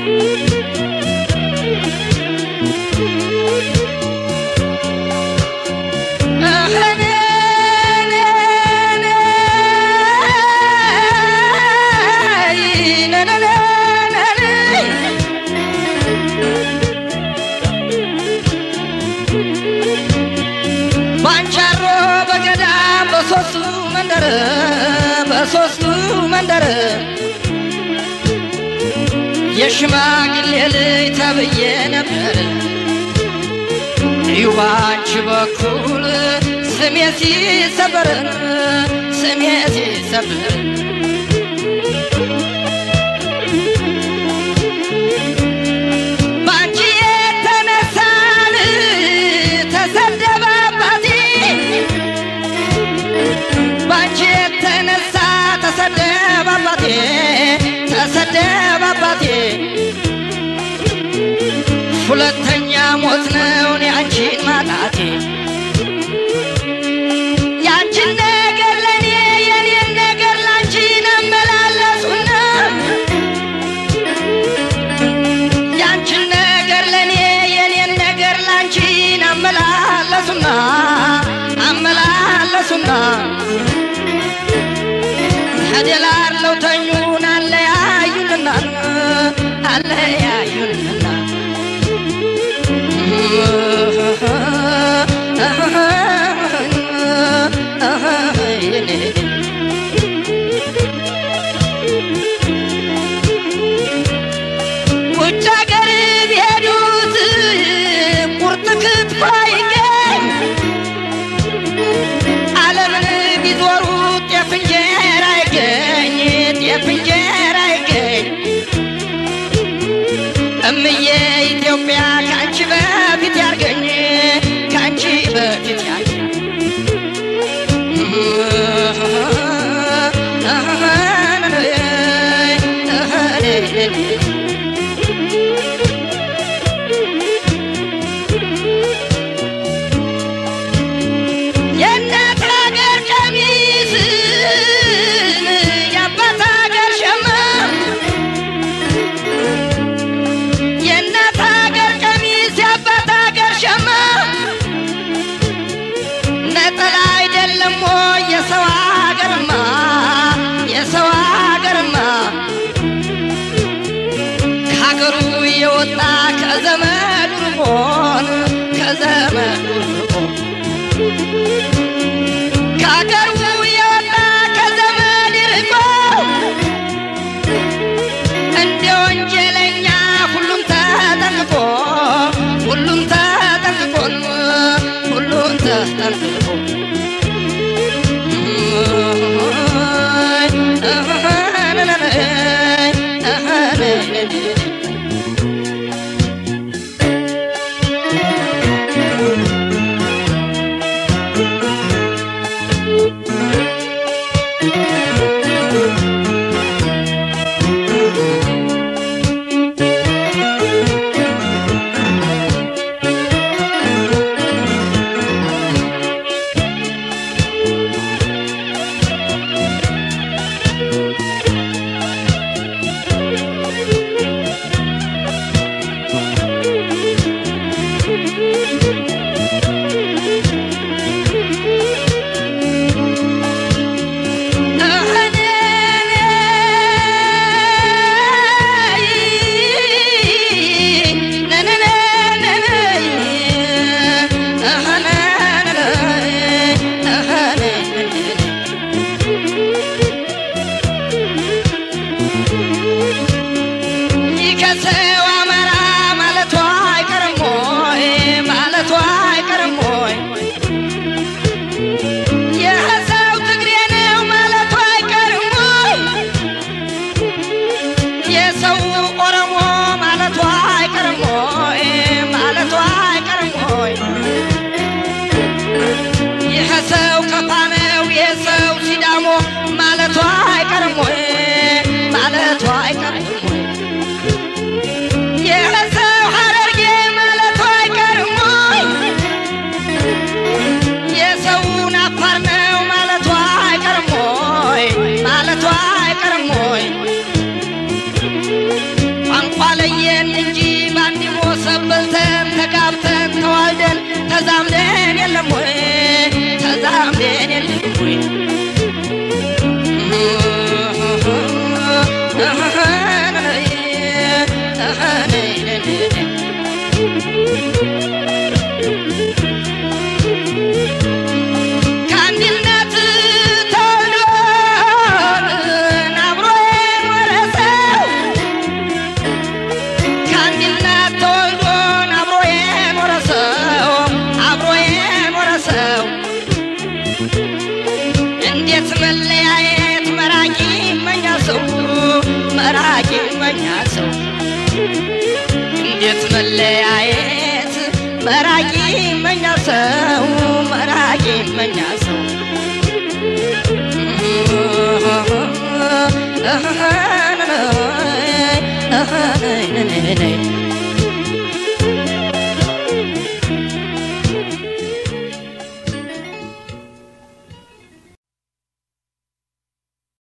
ባንቻሮ በገዳም በሶስቱ መንደር በሶስቱ መንደር የሽማግሌ ልጅ ተብዬ ነበር እዩ ባንቺ በኩል ስሜ ሲሰበር ስሜ ሲሰበር ባንቺ የተነሳን ተሰደበ አባቴ ባንቺ የተነሳ ተሰደበ አባቴ ተሰደበ አባቴ ሁለተኛ ሞት ነው ያንቺን ማጣቴ ያንቺን ነገር ለኔ የኔን ነገር ላንቺን አመላለሱና ያንቺን ነገር ለኔ የኔን ነገር ላንቺን አመላለሱና አመላለሱና ሀደላለው ተኙን አለያዩንና አለያዩንና ውጭ ሀገር ቢሄዱት ቁርጥ ክትፎ አይገኝ ዓለምን ቢዞሩ ጤፍ እንጀራ አይገኝ ጤፍ እንጀራ አይገኝ እምዬ ኢትዮጵያ ከአንቺ በፊት ያርገኝ ከአንቺ በፊት ያርገኝ የእናት ሀገር ቀሚስ የአባት ሀገር ሸማ የእናት ሀገር ቀሚስ የአባት ሀገር ሸማ ነጠላ አይደለም ወይ የሰው ሀገርማ የሰው ሀገርማ ከሀገሩ የወጣ ከዘመዱ ርቆን ከዘመዱ ርቆን ከሀገሩ የወጣ ከዘመድ ርቆ እንደ ወንጀለኛ ሁሉም ተጠንቅቆ ሁሉም ተጠንቅቆን ሁሉም ተጠንቅቆ ባለየን እንጂ በአንድ ሞሰብ በልተን ተጋብተን ተዋልደን ተዛምደን የለም ወይ ተዛምደን የለም ወይ ከአንድነት ተወልዶ አብሮ የኖረ ሰው ከአንድነት ተወልዶ አብሮ የኖረ ሰው አብሮ የኖረ ሰው እንዴት መለያየት መራቂ መኛ ሰው መራቂ መኛ ሰው እንዴት መለያየት መራቂ መኛ ሰው መራቂ መኛ ሰው